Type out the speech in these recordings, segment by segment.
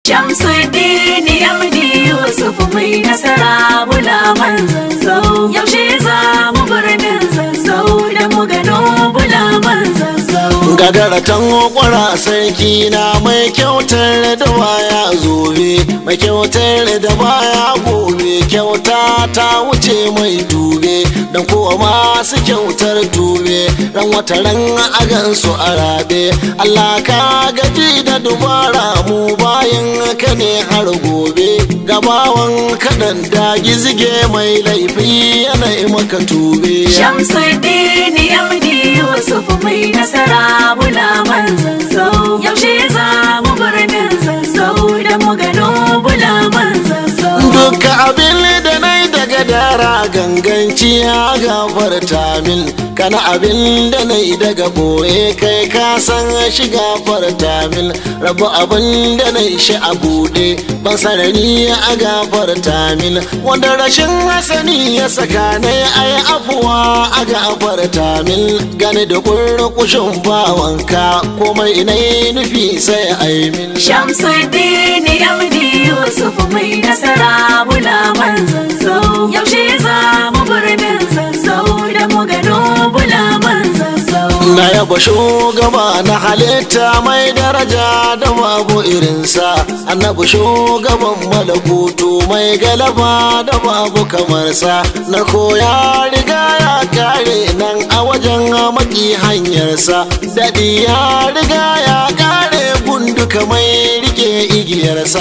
Shamsuddin Yamdi Yusuf mai nasara bulaman zazzau yaushe za mu birnin zazzau da mu gano bulaman zazzau gagaratan kwara sarki na mai kyautar da baya zobe mai kyautar da baya gobe kyauta ta wuce mai dube dan kowa masu kyautar tube ran wata ran agan su arabe Allah ka gaji da dubara mu bayan ka ne har gobe gabawan kaɗan da gizige mai laifi yana maka tube Shamsuddin Yamdi Yusuf mai nasara bulaman zazzau yaushe za mu birnin zazzau da mu gano bulaman zazzau Duka abin da na yi daga dara ganganci ya gafarta min kana abin da na yi daga boye kai ka san shi gafarta min rabu abin da na yi shi a buɗe ban sarari a gafarta min wanda rashin hasani ya saka na yi ai afuwa a gafarta min gani da kurkushin bawanka komai ina yi nufi sai ai min Shamsuddin Yamdi Yusuf mai nasara bulaman zazzau yaushe za mu birnin zazzau da mu gano bulaman zazzau Na yaba shugaba na halitta mai daraja da babu irinsa annabi shugaban malakutu mai galaba da babu kamarsa na koya riga ya kare nan a wajen maki hanyarsa daɗi ya riga ya kare gunduka mai rike igiyarsa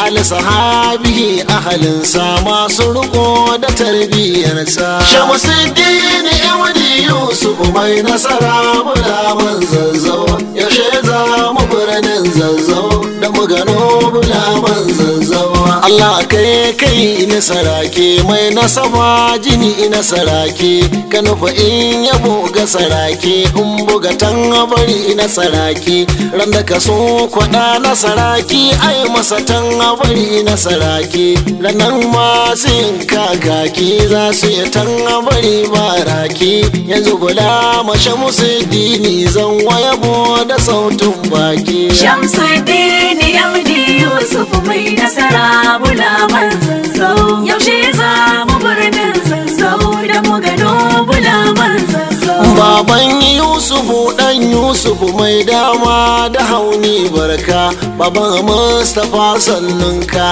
al-sahabihi ahalinsa masu riko da tarbiyarsa shamusuddin yawadi yusuf mai nasara bulaman zazzau yaushe za mu birnin zazzau da mu gano bulaman zazzau Allah kai kai na sarake mai nasaba jini na sarake ka nufa in yabo ga sarake in buga tan bari na sarake ran da ka so kwaɗa na saraki ai masa tan bari na sarake ranan masu yin kakaki za su yi tan bari baraki yanzu bula mashe musu dini zan wayabo da sautin baki Shamsuddin Yamdi Yusuf mai nasara bulaman zazzau yaushe za mu birnin zazzau da mu gano bulaman zazzau Baban Yusufu ɗan Yusufu mai dama da hauni barka Baban Mustapha sannunka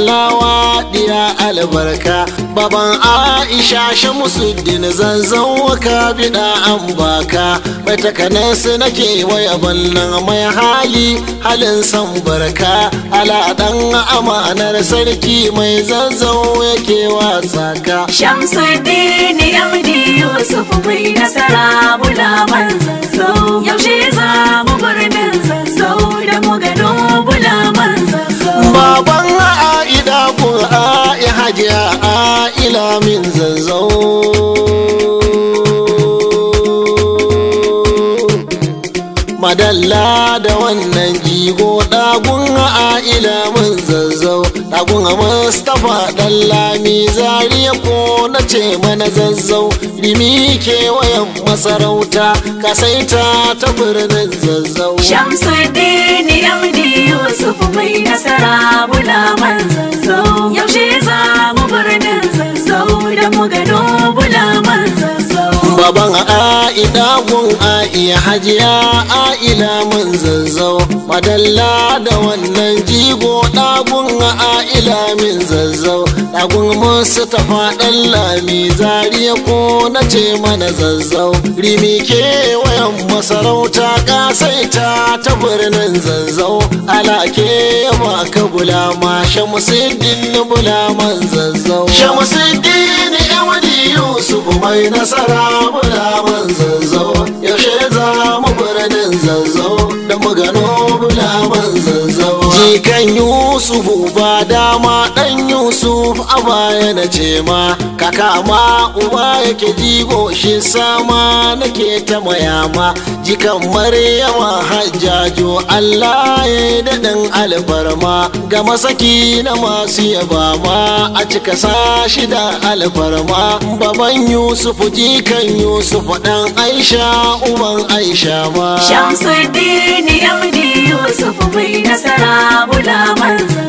Allah diya albarka Baban Aisha Shamusuddin zazzau ka biɗa an baka Mai takanas nake waya ballan mai hali halin san barka Ala ɗan amanar sarki mai zazzau yake wasa ka Shamsuddin Yamdi Yusuf mai nasara bulaman zazzau yaushe za mu birnin zazzau da mu gano bulaman zazzau Baban A'ida kun A'i hajiya A'ila min zazzau. Madalla da wannan jigo ɗagun A'ila min zazzau. Ɗagun Mustapha ɗan lami zariya ko na ce mana zazzau. Rimi kewayen masarauta kasaita ta birnin zazzau. Shamsuddin Yamdi Yusuf mai nasara bulaman zazzau yaushe za mu birnin zazzau da mu gano bulaman zazzau Baban A'ida gun A'iya hajiya A'ila mun zazzau Madalla da wannan jigo ɗagun A'ila min zazzau Ɗagun Mustapha ɗan lami zariya ko na ce mana zazzau Rimi kewayen masarauta ƙasaita ta birnin zazzau Alake maka bulama Shamusiddin bulaman zazzau Shamusiddin Yawadi Yusuf mai nasara bulaman zazzau yaushe za mu birnin zazzau da mu gano bulaman zazzau jikan Yusuf ba dama dan Yusuf a baya na ce ma kaka ma uba yake jigo shi sama nake ta mayama jikan Maryama hajjajo Allah ya daɗin alfarma ga masaki na masu yaba ma a cika sashi da alfarma baban Yusuf jikan Yusuf dan Aisha uban Aisha ma Shamsuddin Yamdi Yusuf mai nasara bulaman